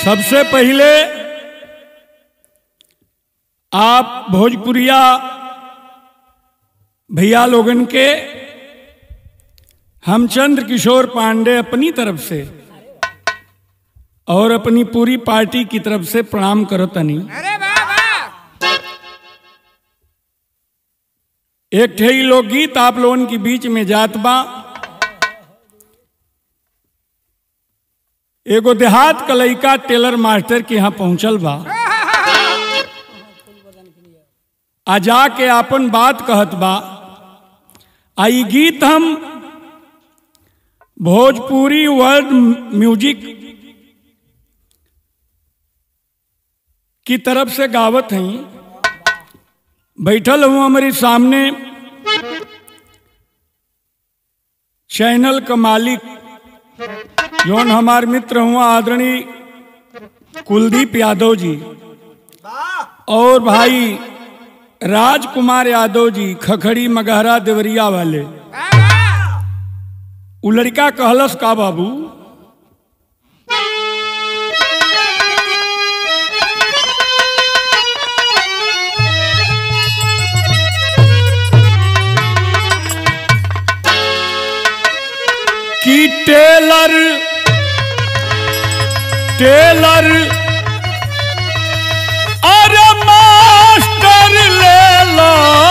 सबसे पहले आप भोजपुरिया भैया लोगन के हम चंद्र किशोर पांडे अपनी तरफ से और अपनी पूरी पार्टी की तरफ से प्रणाम करो तनी अरे वाह वाह एक ठे लोकगीत आप लोगन के बीच में जात बा एगो देहात का लइका टेलर मास्टर के यहाँ पहुंचल बा आ जाके आपन बात कहत बा आ ई गीत हम भोजपुरी वर्ल्ड म्यूजिक की तरफ से गावत हैं बैठल हूँ हमारे सामने चैनल का मालिक जौन हमार मित्र हुआ आदरणीय कुलदीप यादव जी और भाई राजकुमार यादव जी खखड़ी मगहरा देवरिया वाले उ लड़का कहलस का बाबू कि टेलर टेलर अरे मास्टर ले लो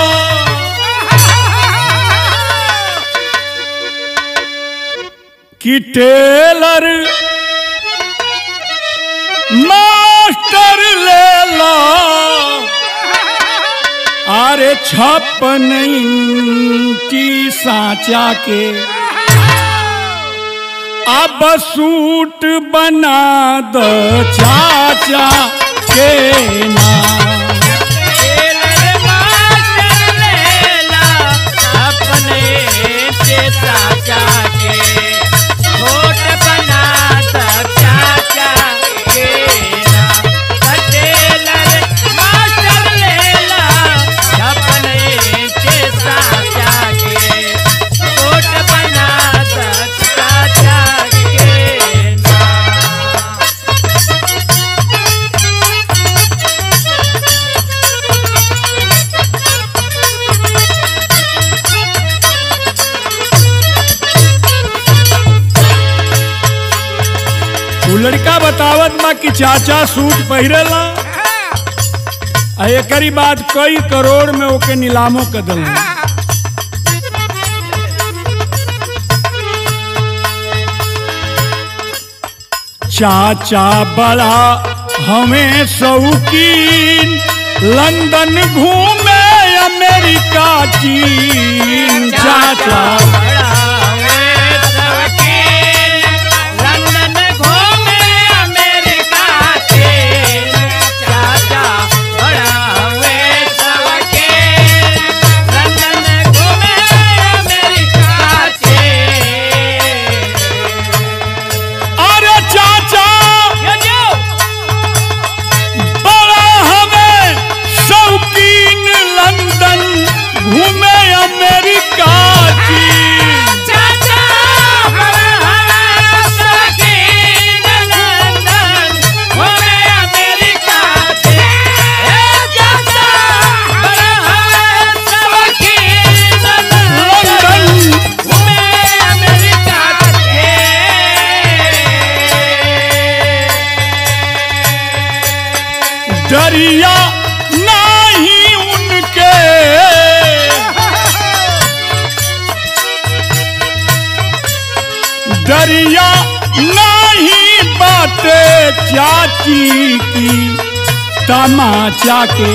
कि टेलर मास्टर ले लो अरे छप्पन इंची साचा के अब सूट बना दो चाचा के नाम टेलर मास्टर लेला अपने से चाचा के छोट बना द चाचा के नाम टेलर मास्टर लेला अपने से चाचा के छोट बना द चाचा के नाम उ लड़का बतावत बा कि चाचा सूट पहिरेला आ एकरी बाद कई करोड़ में ओके नीलामो कर दिल चाचा बड़ा हमें शौकीन लंदन घूमे अमेरिका चीन चाचा बड़ा हुए शौकीन, लंदन घूमे अमेरिका के चाचा बड़ा हुए शौकीन, लंदन घूमे अमेरिका के अरे चाचा यो जो बड़ा हमें शौकीन लंदन घूमे अमेरिका चीन चाचा बड़ा हुए शौकीन, लंदन घूमे अमेरिका के चाचा बड़ा हुए शौकीन, लंदन लंदन घूमे अमेरिका के डरिया नहीं उनके डरिया नहीं बाते चाची की तमाचा के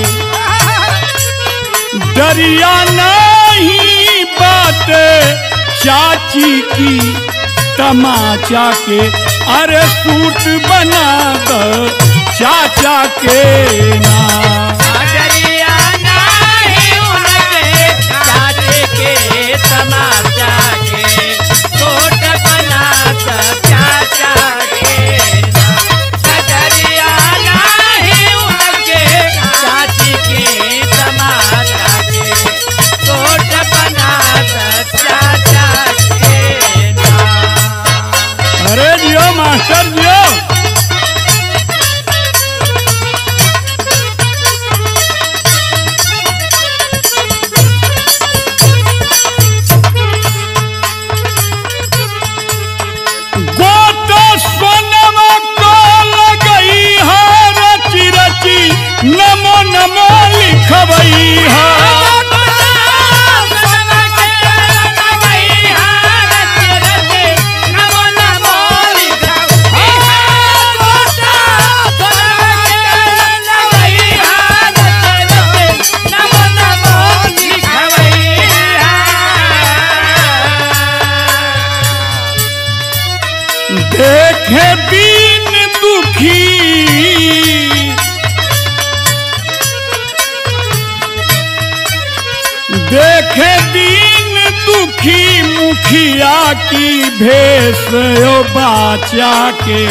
डरिया नहीं बाते चाची की तमाचा के अरे सूट बना दो चाचा के नाम डरिया नाही उनके चाचे के तमाचा के कोट बना चाचा के डरिया नाही उनके चाची के तमाचा के कोट बना चाचा के नाम अरे जियो मास्टर जियो देखे दीन दुखी मुखिया की भेष ओ बाचा के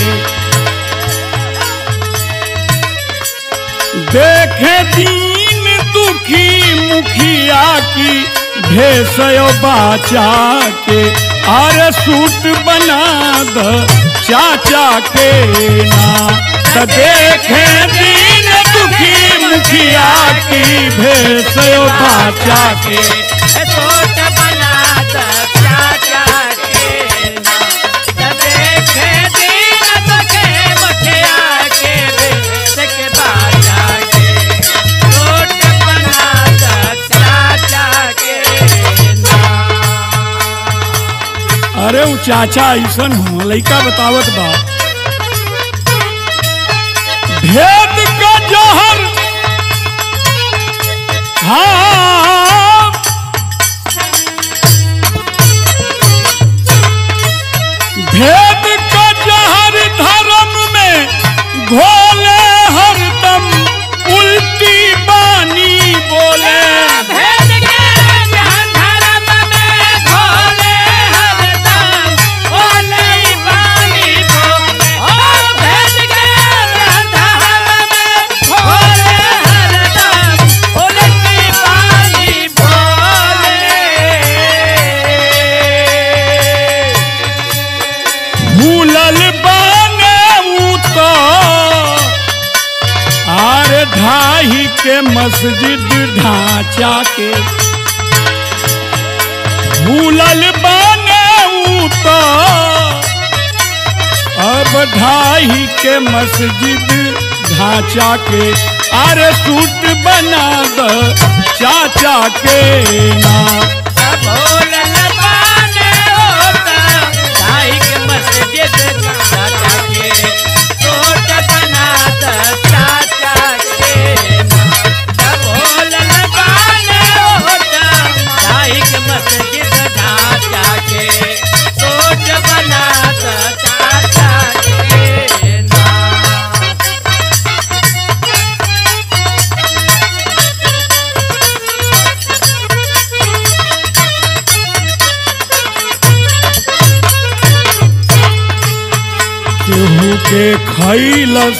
देखे दीन दुखी मुखिया की भेष ओ बाचा के अरे सूट बना द चाचा के ना त देखे दीन दुखी मुखिया की भेष ओ बाचा के छोट बना द चाचा के ना देखे दिन दुखे मुखिया के बेस के बाजा के छोट बना द चाचा के ना अरे उ चाचा ऐसन हो लइका बतावत बा भेद का जहर हाँ भेद का जहर धर्म में घोले हरदम उल्टी बानी बोले भेद के धर्म में घोले हरदम बोले बानी बो ओ भेद के धर्म में घोले हरदम बोले बानी बोले भूलल बाने ऊ तो आर ढाही के मस्जिद ढांचा के भूलल बाने ऊ तो अब ढाही के मस्जिद ढांचा के अरे सूट बना द चाचा के ना बोलन बाने होता दाई के मस्जिद चाचा के छोट बना द चाचा के बोलन बाने होता दाई के मस्जिद चाचा के छोट बना द चाचा के ना केहू के खैलस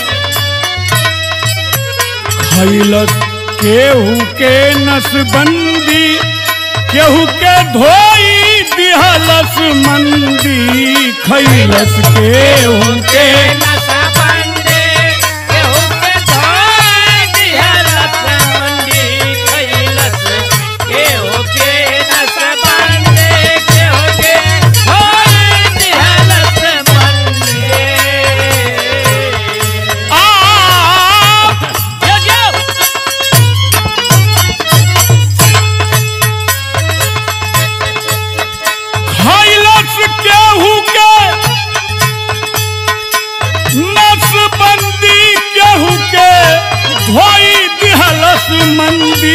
खैलस केहू के नसबंदी केहू के धोई दिहलस मंदी खैलस केहू के आ खैलस केहू के नसबंदी केहू के धोई दिहलस मंदी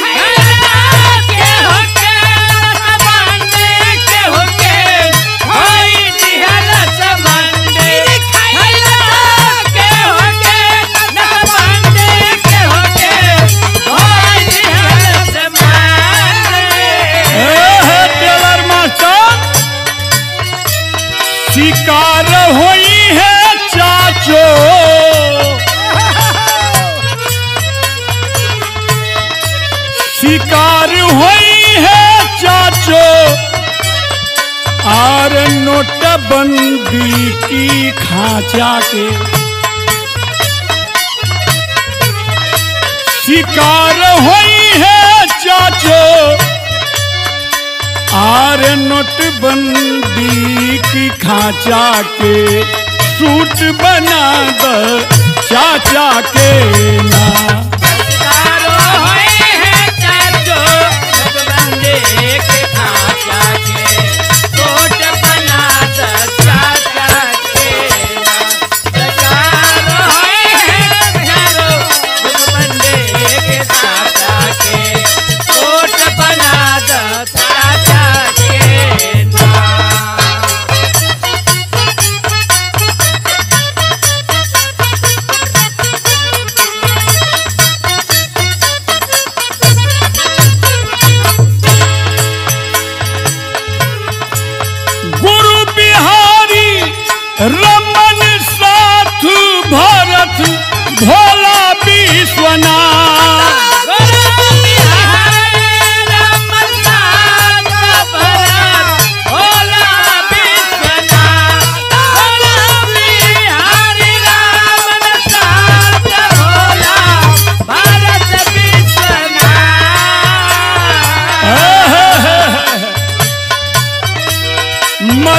ए हे टेलर मास्टर शिकार होई है चाचो शिकार होई है चाचो और नोटबंदी की खांचा के शिकार होई है चाचो आर नोटबंदी की खांचा के सूट बना द चाचा के ना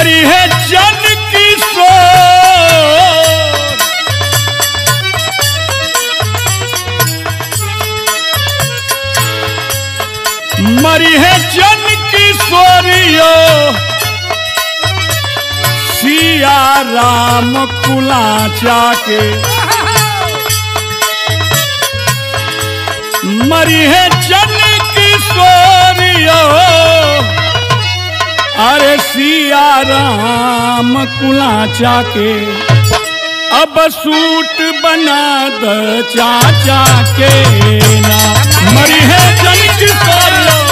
मरी है जन किशोर मरी है जन किशोरियो सिया राम कुलाचा के मरी है जन किशोरियो अरे सिया राम कुलाचा के अब सूट बना द चाचा के ना मरी है जन किशोरियो